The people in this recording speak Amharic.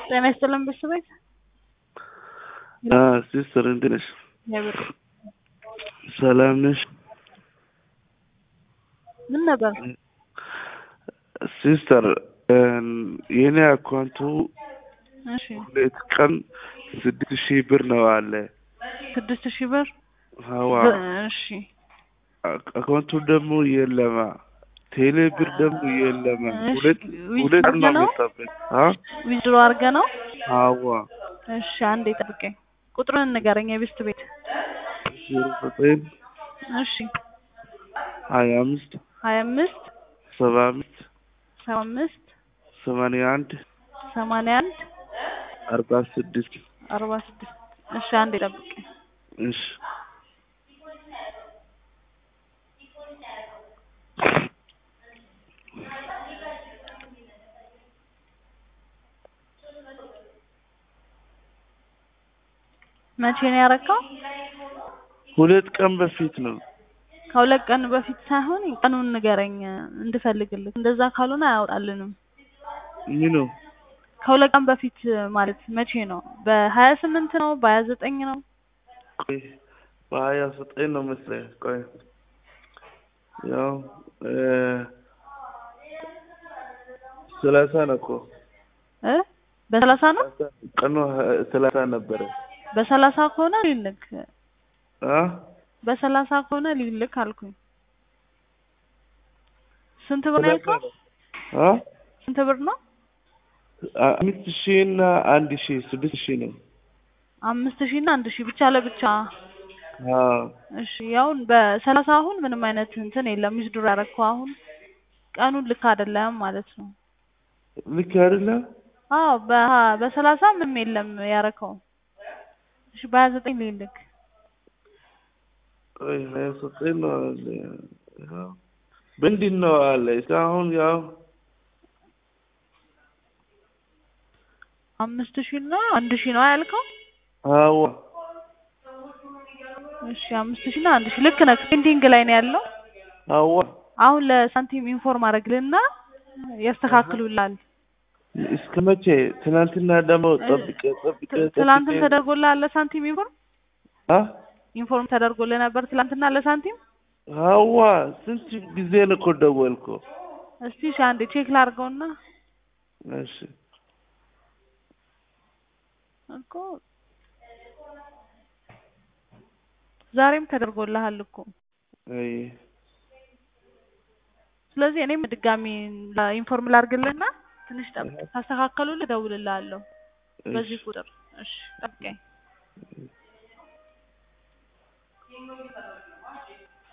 ጤና ይስጥልን ቤተሰቦች። ሲስተር እንዴት ነሽ? እግዚአብሔር ሰላም ነሽ? ምን ነበር? ሲስተር የኔ አካውንቱ እሺ ሁለት ቀን ስድስት ሺህ ብር ነው አለ። ስድስት ሺህ ብር ሀዋ እሺ አካውንቱ ደግሞ የለማ ቴሌ ብር ደግሞ የለማ እሺ፣ ሁለት ዊዝ ሁለት ቀን ነው ነው? መጣብኝ። አ ዊዝድሮ አድርገ ነው? ሀዋ እሺ አንዴ ጠብቀኝ። ቁጥሩን ንገረኝ የቤስት ቤት። ዜሮ ዘጠኝ እሺ ሀያ አምስት ሀያ አምስት ሰባ አምስት ሰባ አምስት ሰማንያ አንድ ሰማንያ አንድ አርባ ስድስት አርባ ስድስት እሺ አንዴ ጠብቀኝ። እሺ መቼ ነው ያረካው? ሁለት ቀን በፊት ነው። ከሁለት ቀን በፊት ሳይሆን ቀኑን ንገረኝ እንድፈልግልህ። እንደዛ ካልሆነ አያወጣልንም። ምኑ ከሁለት ቀን በፊት ማለት መቼ ነው? በሀያ ስምንት ነው? በሀያ ዘጠኝ ነው? ቆይ በሀያ ዘጠኝ ነው መሰለኝ። ቆይ ያው እ ሰላሳ ነው እኮ እ በሰላሳ ነው? ቀኑ ሀ- ሰላሳ ነበረ። በሰላሳ ከሆነ ሊልክ አ በሰላሳ ከሆነ ሊልክ አልኩኝ። ስንት ብር ነው ያልከው? አ ስንት ብር ነው? አምስት ሺህ እና አንድ ሺህ ስድስት ሺህ ነው። አምስት ሺህ እና አንድ ሺህ ብቻ ለብቻ። አ እሺ ያውን በሰላሳ አሁን ምንም አይነት እንትን የለም። ዊዝድሮ ያደረግከው አሁን ቀኑን ልክ አይደለም ማለት ነው። ልክ አይደለም። አዎ በሀ- በሰላሳ ምንም የለም ያረከው። እሺ በሀያ ዘጠኝ ሊልክ ቆይ ሀያ ዘጠኝ ነው አለ። ያው ምንድን ነው አለ እስካሁን ያው አምስት ሺህ እና አንድ ሺህ ነው ያልከው? አዋ እሺ አምስት ሺህ እና አንድ ሺህ ልክ ነህ። ፔንዲንግ ላይ ነው ያለው። አዋ አሁን ለሳንቲም ኢንፎርም አድርግልና ያስተካክሉላል። እስከ መቼ? ትናንትና ደግሞ ጠብቄ ጠብቄ ት- ትላንትም ጠብቄ ተደርጎልሃል ለሳንቲም ኢንፎርም አ ኢንፎርም ተደርጎልህ ነበር ትላንትና ለሳንቲም። አዋ ስንት ጊዜ ነው እኮ ደወልኩ። እስቲ እሺ አንዴ ቼክ ላድርገውና እሺ እኮ ዛሬም ተደርጎልሃል እኮ። አይ ስለዚህ እኔም ድጋሚ ላ- ኢንፎርም ላድርግልህና ትንሽ ጠብቅ። ካስተካከሉልህ እደውልልሃለሁ በዚህ እሺ ቁጥር። እሺ ጠብቀኝ።